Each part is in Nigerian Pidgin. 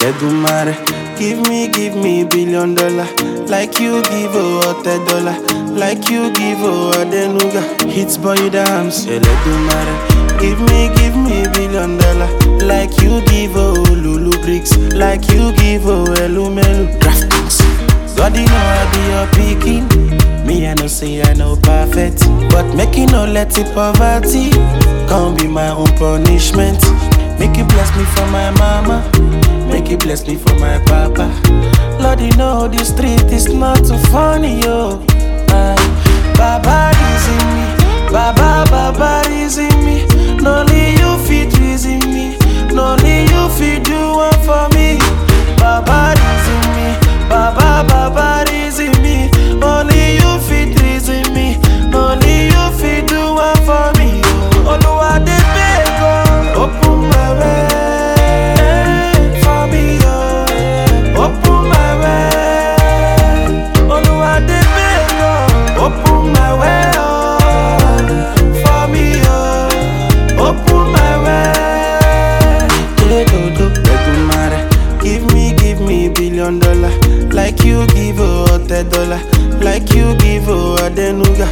Edumare, give me, give me billion dollar. Like you give a dollar. Like you give a denuga. Hits boy dance. Edumare, give me, give me billion dollar. Like you give a lulu bricks. Like you give a elumelu. Graphics. God, you know I be your picking. Me, I know say I know perfect. But making no let it poverty. Can't be my own punishment. Make you bless me for my mama. Make you bless me for my papa. Lord, you know the street is not too funny, yo. Aye. Baba is in me. Baba, Baba is in me. No only you fit reason me. No only you fit do one for me. Baba is in me. Baba, Baba is in me. Only you fit reason me. Only you fit do one for me. yo. Oluwa de beg, oh. open my way for me, oh. open my way. Oluwa de beg, oh. open my way, oh. for me, oh. open my way. Edodo, Edumare, give me, give me billion dollar, like you give a dollar, like you give a denuga.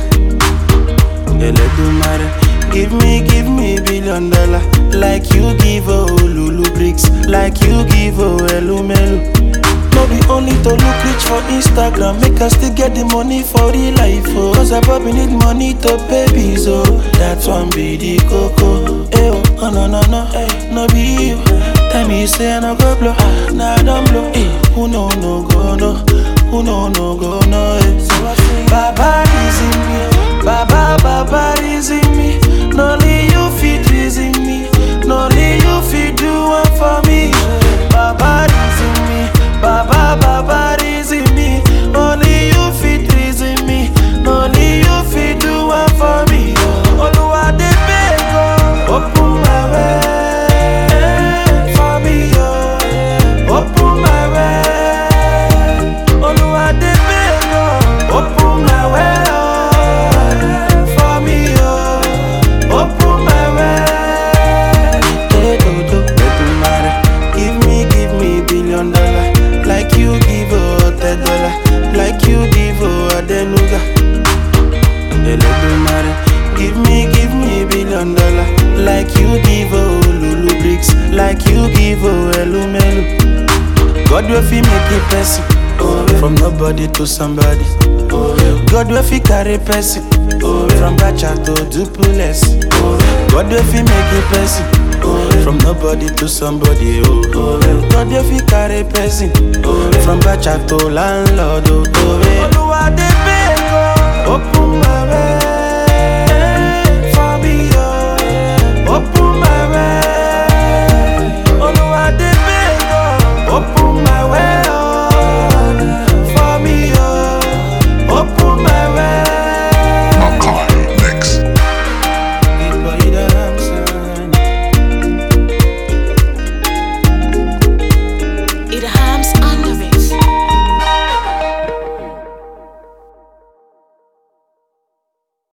Eledumare, give me, give me billion dollar, like you give a lulu bricks, like you give a elumelu. No be only to look rich for Instagram, make us still get the money for real life, oh. Cause I probably need money to pay bills, oh. That one be the coco, eh, oh, oh no, no, no, eh, no be you. Tell me you say I no go blow, ah, nah, I don't blow, eh. Who no, no go, no, who no, no go, no, eh. Baba is in me, Baba, Baba is in me. No only you fit reason me, no only you fit do one for me. Baba is in me, Baba, Baba is in me. Only you fit reason me, only you fit do one for me. Oluwa de beg, oh, open my way for me, oh, open my way. Oluwa de beg, oh, open my way, oh, for me, oh, open my way. Edodo, Edumare, give me, give me billion dollar, like you give a dollar, like you give a denuga. Eledumare, give me, give me billion dollar, like you give a lulu bricks, like you give a elumelu. God will fi make a person from nobody to somebody. God will fi carry person from Bacha to Dupuless. God will fi make a person from nobody to somebody. Oh, God will fi carry person from Bacha to landlord. Oh, Oluwa de